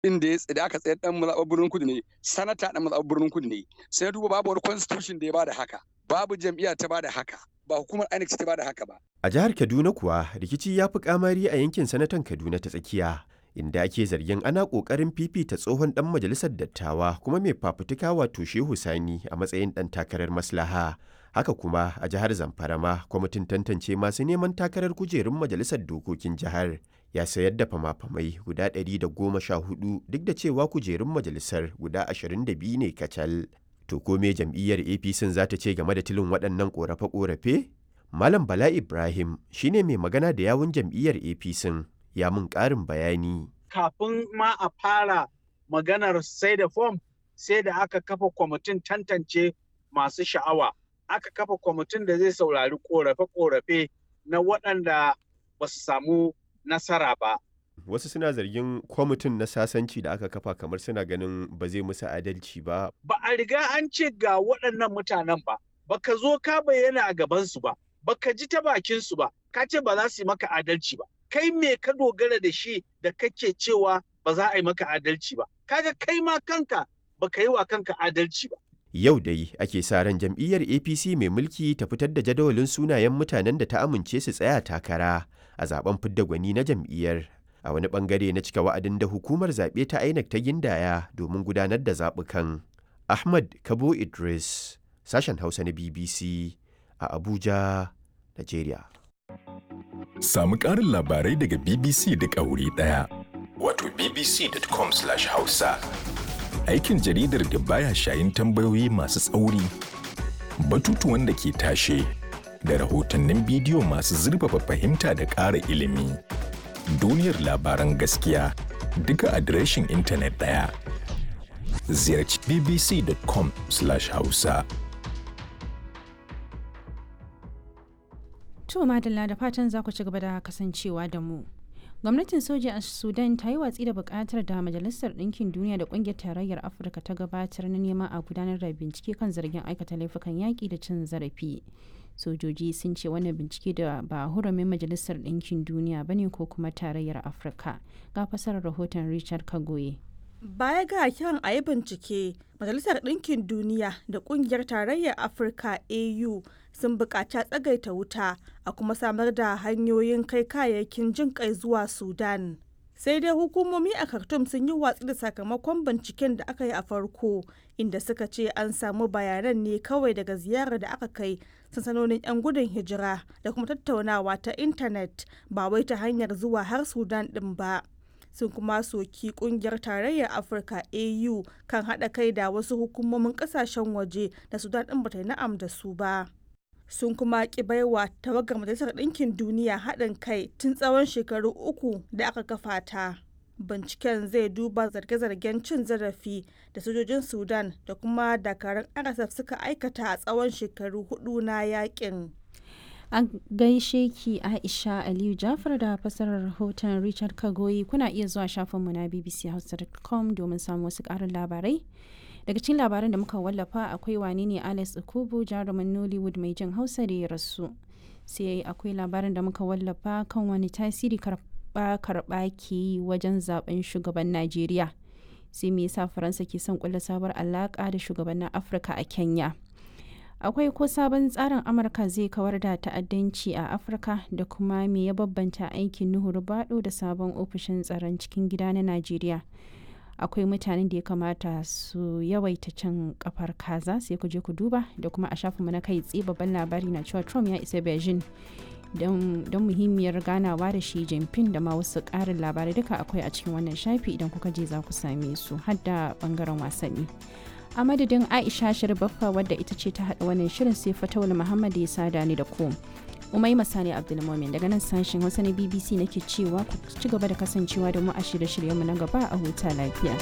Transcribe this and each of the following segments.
inda ya tsada aka tsayar dan mazaɓar birnin kudu ne sanata dan mazaɓar birnin kudu ne sai duba babu wani constitution da ya bada haka babu jam'iyya ta bada haka ba hukumar INEC ta bada haka ba A jihar Kaduna kuwa rikici ya fi kamari a yankin sanatan Kaduna ta tsakiya inda ake zargin ana ƙoƙarin fifita tsohon ɗan majalisar dattawa kuma mai fafutuka wato Shehu Sani a matsayin ɗan takarar maslaha. Haka kuma a jihar Zamfara ma kwamitin tantance masu neman takarar kujerun majalisar dokokin jihar ya sayar da fama-famai guda 114 duk da cewa kujerun majalisar guda 22 ne kacal. To ko me jam'iyyar APC za ta ce game da tilin waɗannan ƙorafe-ƙorafe? Malam Bala Ibrahim shine mai magana da yawun jam'iyyar APC ya mun ƙarin bayani. Kafin ma a fara maganar sai da fom sai da aka kafa kwamitin tantance masu sha'awa. Aka kafa kwamitin da zai saurari ƙorafe-ƙorafe na waɗanda ba su samu nasara ba. Wasu suna zargin kwamitin na sasanci da aka kafa kamar suna ganin ba zai musu adalci ba. Ba a riga an ce ga waɗannan mutanen ba, baka zo ka bayyana a gabansu ba, baka ji ta bakinsu ba, ka ce ba za su yi maka adalci ba. Kai me ka dogara da shi da kake cewa ba za a yi maka adalci ba. Kaga kai ma kanka baka yi wa kanka adalci ba. Yau dai ake sa ran jam'iyyar APC mai mulki ta fitar da jadawalin sunayen mutanen da ta amince su tsaya takara a zaben fidda gwani na jam'iyyar. A wani bangare na cika wa'adin da hukumar zaɓe ta INEC ta gindaya domin gudanar da zaɓukan. Ahmad Kabo Idris, sashen Hausa na BBC a Abuja, Najeriya. Samu ƙarin labarai daga BBC da ƙauri ɗaya. Wato bbc.com/hausa. Aikin jaridar da baya shayin tambayoyi masu tsauri, batutuwan da ke tashe, da rahotannin bidiyo masu zurfafa fahimta da ƙara ilimi. Duniyar labaran gaskiya duka adireshin intanet ɗaya. Ziyarci bbc.com/hausa. To madalla da fatan za ku ci gaba da kasancewa da mu. Gwamnatin soja a Sudan ta yi watsi da bukatar da Majalisar Ɗinkin Duniya da Ƙungiyar Tarayyar Afirka ta gabatar na neman a gudanar da bincike kan zargin aikata laifukan yaƙi da cin zarafi. Sojoji sun ce wannan bincike da ba hurumin Majalisar Ɗinkin Duniya ba ne ko kuma Tarayyar Afirka. Ga fasarar rahoton Richard Kagoye. Baya ga kiran a yi bincike, Majalisar Ɗinkin Duniya da Ƙungiyar Tarayyar Afirka AU sun buƙaci tsagaita wuta a kuma samar da hanyoyin kai kayayyakin jin kai zuwa Sudan. Sai dai hukumomi a Khartoum sun yi watsi da sakamakon binciken da aka yi a farko, inda suka ce an samu bayanan ne kawai daga ziyarar da aka kai sansanonin 'yan gudun hijira da kuma tattaunawa ta intanet ba wai ta hanyar zuwa har Sudan ɗin ba. sun kuma soki kungiyar tarayyar afirka au kan haɗa kai da wasu hukumomin ƙasashen waje da sudan ɗin bata yi na'am da su ba sun kuma ki baiwa tawagar majalisar ɗinkin duniya haɗin kai tun tsawon shekaru uku da aka kafa ta binciken zai duba zarge-zargen cin zarafi da sojojin sudan da kuma dakarun rsf suka aikata a tsawon shekaru hudu na yakin a gaishe ki aisha aliyu jafar da fasarar rahoton richard kagoyi kuna iya zuwa shafinmu na bbchausa.com domin samun wasu karin labarai daga cikin labaran da muka wallafa akwai wane ne alex okubu jarumin nollywood mai jin hausa da ya rasu sai akwai labarin da muka wallafa kan wani tasiri karba karba ke yi wajen zaben shugaban najeriya sai me yasa faransa ke son kulla sabuwar alaka da shugabannin afirka a kenya akwai ko sabon tsarin amurka zai kawar da ta'addanci a afirka da kuma me ya babbanta aikin nuhu bado da sabon ofishin tsaron cikin gida na najeriya akwai mutanen da ya kamata su yawaita cin kafar kaza sai ku je ku duba da kuma a shafinmu na kai tsaye babban labari na cewa trump ya isa beijing don muhimmiyar ganawa da shi jinping da ma wasu ƙarin labarai duka akwai a cikin wannan shafi idan kuka je za ku same su har da bangaren wasanni a madadin aisha baffa wadda ita ce ta haɗa wannan shirin sai fatawul muhammad ya sada ni da ku umai masani abdulmomin daga nan sashen hausa na bbc nake cewa ku ci gaba da kasancewa da mu a shirye-shiryenmu na gaba a huta lafiya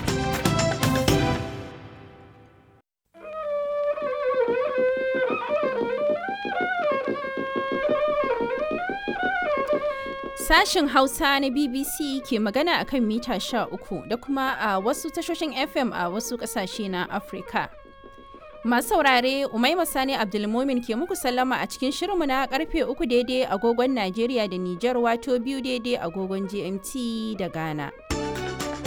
Sashen Hausa na BBC ke magana a kan mita 13 da kuma a wasu tashoshin FM a wasu ƙasashe na Afirka. Masu saurare Umaima Sani Abdulmumin ke muku sallama a cikin shirinmu na karfe uku daidai agogon Najeriya da Nijar wato biyu daidai agogon GMT da Ghana.